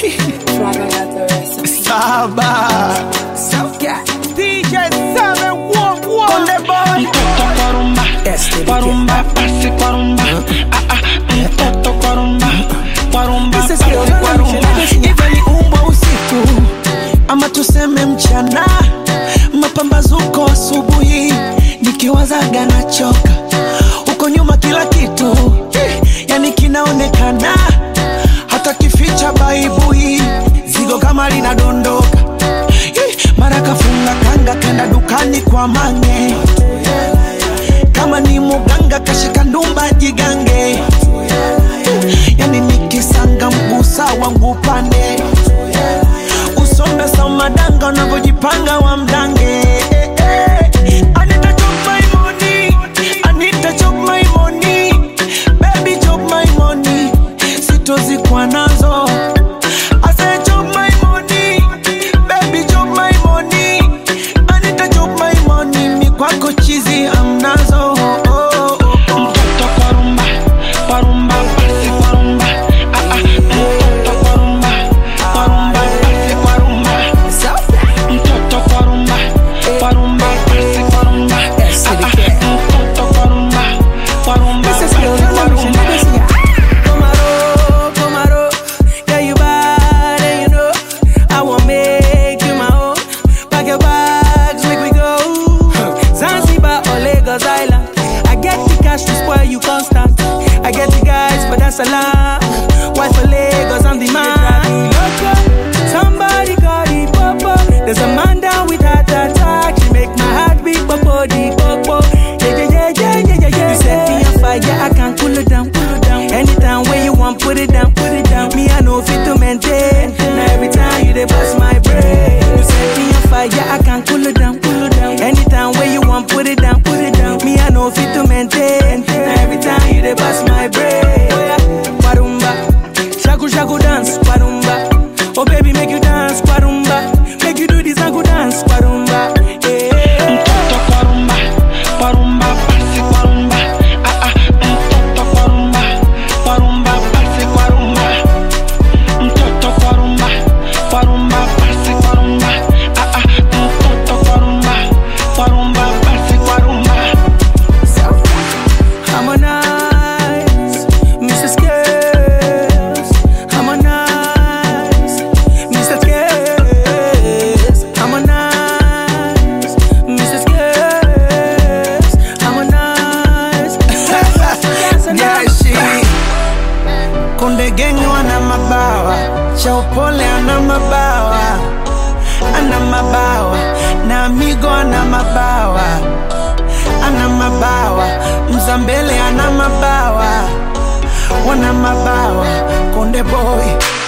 Saba DJ Saba Walk Walk Konde Boy Mtoto kwa rumba, kwa rumba, pasi kwa rumba. Ah, ah, mtoto kwa rumba, kwa rumba, This is pasi your kwa generation, rumba. niggas. Iwe ni umbwa usiku ama tuseme mchana, mapambazuko asubuhi, nikiwazaga nachoka huko nyuma, kila kitu eh, yani kinaonekana, hata kificha baibui, zigo kama linadondoka eh, mara kafunga kanga kenda dukani kwa mange kama ni muganga kashika ndumba jigange yani nikisanga mgusa wangu pande usombe samadanga unavyojipanga wa mdange I need to chop my money. I need to chop my money. Baby, chop my money. Sitozikwa nazo I say chop my money. Baby, chop my money. I need to chop my money. Mi kwako chizi amnazo oh, oh, oh. Mtoto kwa rumba, kwa rumba, pasi kwa rumba. Ah, ah, mtoto kwa rumba, kwa rumba, pasi kwa rumba. Mtoto kwa rumba, kwa rumba, pasi kwa rumba. Ah, ah, mtoto kwa rumba, kwa rumba, This is pasi your kwa generation, rumba. niggas. Komaro, Komaro, yeah you bad and you know I want make you my own. Pack your bags, make we go. Zanzibar or Lagos Island. I get the cash to spoil you constant. I get the guys, but that's a lie. Why for Lagos, I'm the man. Somebody call the popo. There's a man down with heart attack. She make my heart beat, popo, the popo. Yeah, yeah, yeah, yeah, yeah, yeah, yeah. You set me on fire, I can cool it down, cool it down. Anytime when you want, put it down, put it down. Me, I know fit to maintain. Now every time you dey bust my brain. You set me on fire, I can cool it down, cool it down. Anytime when you want, put it down, put it down. Me, I know fit to maintain. Now every time you dey bust my brain. Oh yeah, Warumba, shaku shaku dance, warumba. Oh baby, make you dance, warumba. Make you do this and dance, warumba. Yeah. Mtoto kwa rumba, kwa rumba, pasi kwa rumba. Ah, ah, mtoto kwa rumba, kwa rumba, pasi kwa rumba. Mtoto kwa rumba, kwa rumba, pasi kwa rumba. Ah, ah, mtoto kwa rumba, kwa rumba, pasi kwa rumba. Harmonize, Mr. Skills. Harmonize, Mr. Skills. Harmonize, Mr. Skills. Harmonize. Nyashi Konde Gang wana mabawa, Chaupole ana mabawa, ana mabawa, na Amigo ana mabawa ana mabawa, Mzambele ana mabawa, wana mabawa, Konde Boy